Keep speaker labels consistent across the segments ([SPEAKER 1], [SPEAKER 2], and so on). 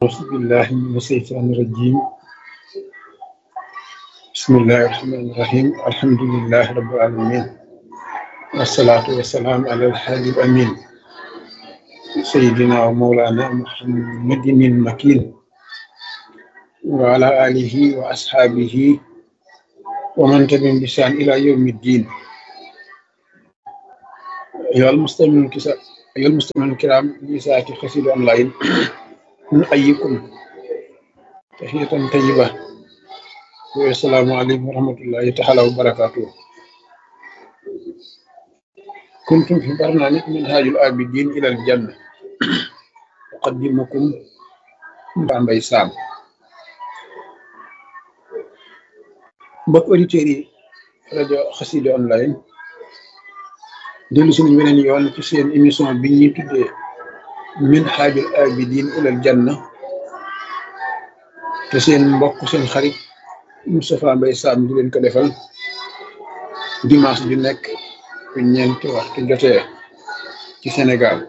[SPEAKER 1] أعوذ بالله من الشيطان الرجيم بسم الله الرحمن الرحيم الحمد لله رب العالمين والصلاة والسلام على الحبيب الأمين سيدنا ومولانا محمد المكين وعلى آله وأصحابه ومن تبعهم بإحسان إلى يوم الدين أيها المستمعون الكسا- أيها المستمعون الكرام لساعة خسيد أونلاين نحييكم تحية طيبة والسلام عليكم ورحمة الله تعالى وبركاته كنتم في برنامج منهاج العابدين إلى الجنة أقدمكم Bambey Sam mbokk auditeurs yi rajo Xassida online dellu si nañu weneen yoon ci seen émission bi ñuy tuddee Minhajul Abidin ilal Janna te seen mbokk seen xarit Moustapha Mbaye Sam di leen ko defal dimanche ju nekk bu ñeenti waxtu jotee ci Sénégal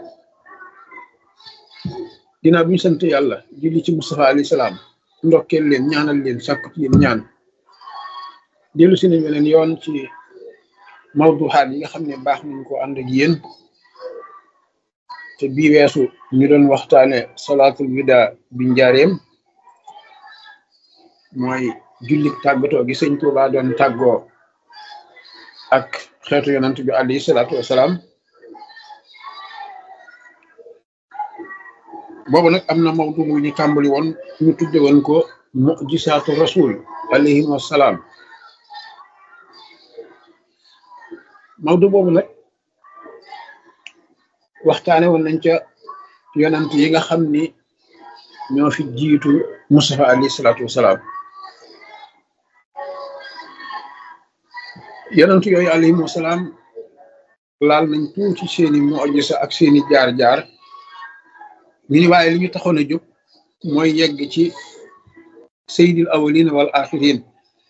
[SPEAKER 1] ginnaaw bi ñu sant yàlla julli ci Moustapha alayhi salaam ndokkeel leen ñaanal leen sàkku ci yéen ñaan dellu si nañ weneen yoon ci mawduxaat yi nga xam ne baax nañ ko ànd ak yéen te bii weesu ñu doon waxtaane salaatul wida bi njaareem mooy jullik tàggatoo gi sëñ Tuubaa doon tàggoo ak xeetu yonant bi alayhi salaatu wasalaam boobu nag am na mawdu mu ñu tàmbali woon ñu tudde woon ko mujisaatu rasul alayhi wasalaam mawdu boobu nag waxtaane woon nañ ca yonant yi nga xam ni ñoo fi jiitu Mustafa alayhi salaatu wasalaam yonant yooyu alayhim wasalaam laal nañ tuuti seeni mujisa ak seeni jaar-jaar ñu ni waaye li ñu taxoon a jóg mooy yegg ci sayyidil awwalin wal axirin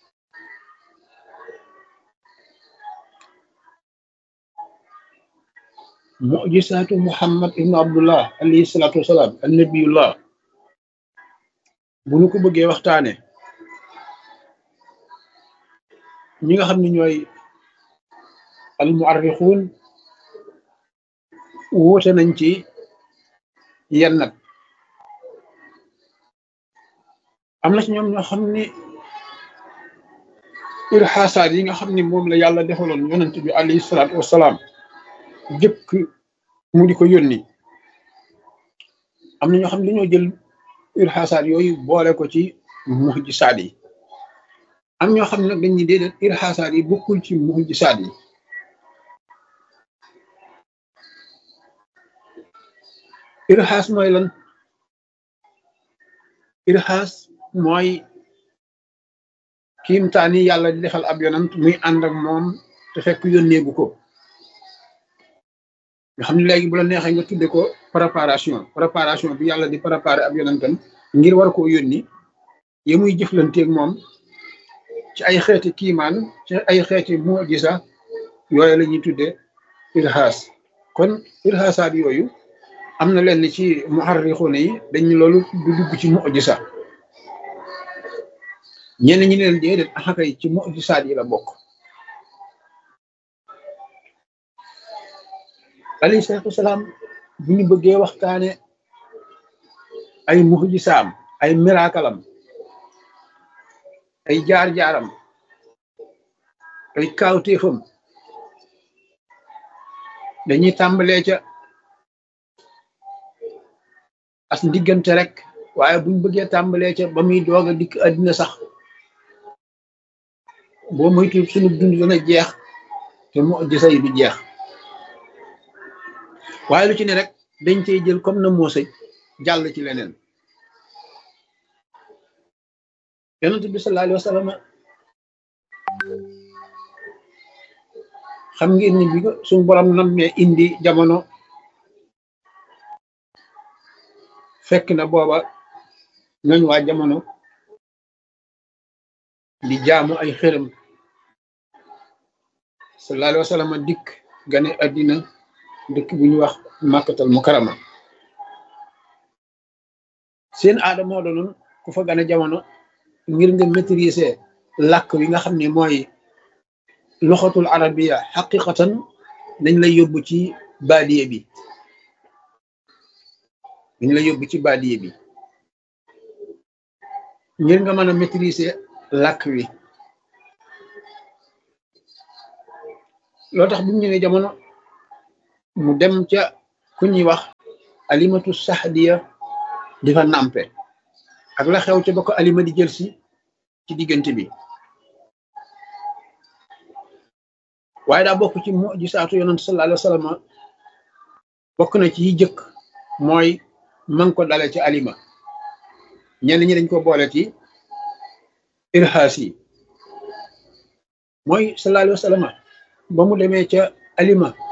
[SPEAKER 1] mujisaatu muhammad ibnu abdullah alayhi salaatu wasalaam annabiyullah bu ñu ko bëggee waxtaane ñi nga xam ne ñooy al muarrixuun wóote nañ ci yenn nag am na ci ñoom ñoo xam ni irxaasaat yi nga xam ni moom la yàlla defaloon yonent bi alayhi salaatu wasalaam jëkk mu di ko yónni am na ñoo xam ne dañoo jël irxaasaat yooyu boole ko ci muhjisaat yi am ñoo xam ne nag dañuy déedéet irxaasaat yi bokkul ci muhjisaat yi irxaas mooy lan irxaas mooy kiimtaani yàlla di defal ab yonant muy ànd ak moom te fekk yónneegu ko nga xam ne léegi bu la neexee nga tudde ko préparation préparation bi yàlla di préparer ab yonantam ngir war koo yónni yi muy jëflanteeg moom ci ay xeeti kiimaan ci ay xeeti mujisa yooyu la ñuy tudde irxaas kon irxaasaat yooyu am na lenn ci muharrixuuna yi dañ loolu du dugg ci mujisa ñenn ñi leen déedéet axakay ci mujisaat yi la bokk alayhi salaatu wasalaam bu ñu bëggee waxtaane ay mujisaam ay miraakalam ay jaar-jaaram ay kaawteefam dañuy tàmbalee ca as ndiggante rek waaye buñ bëggee tàmbalee ca ba muy doog a dikk àddina sax boo moytu sunu dund dana jeex te mujisa yi du jeex waaye lu ci ne rek dañ cey jël comme na moo sëj jàll ci leneen yonent bi sallallahu alayhi wa sallam xam ngeen ni bi ko suñu borom nammee indi jamono fekk na booba ñooñ waa jamono di jaamu ay xërëm sallallahu alayhi wa sallam dikk gane àddina dëkk bu ñu wax màkkatal mukarama seen aada moo doonoon ku fa gane jamono ngir nga maîtriser làkk wi nga xam ne mooy loxatul arabiya xaqiqatan dañ lay yóbbu ci baadiye bi dañ lay yóbbu ci baadiye bi ngir nga mën a maîtriser làkk wi loo tax bu mu ñëwee jamono mu dem ca ku ñuy wax alimatu saxdiya di fa nàmpe ak la xew ca ba ko alima di jël si ci diggante bi waaye daa bokk ci mujisaatu yonent sallallahu alayhi wa sallam bokk na ci yi jëkk mooy man ko dale ci alima ñenn ñi dañ ko boole ci irhaas yi mooy sallallahu alayhi wa sallam ba mu demee ca alima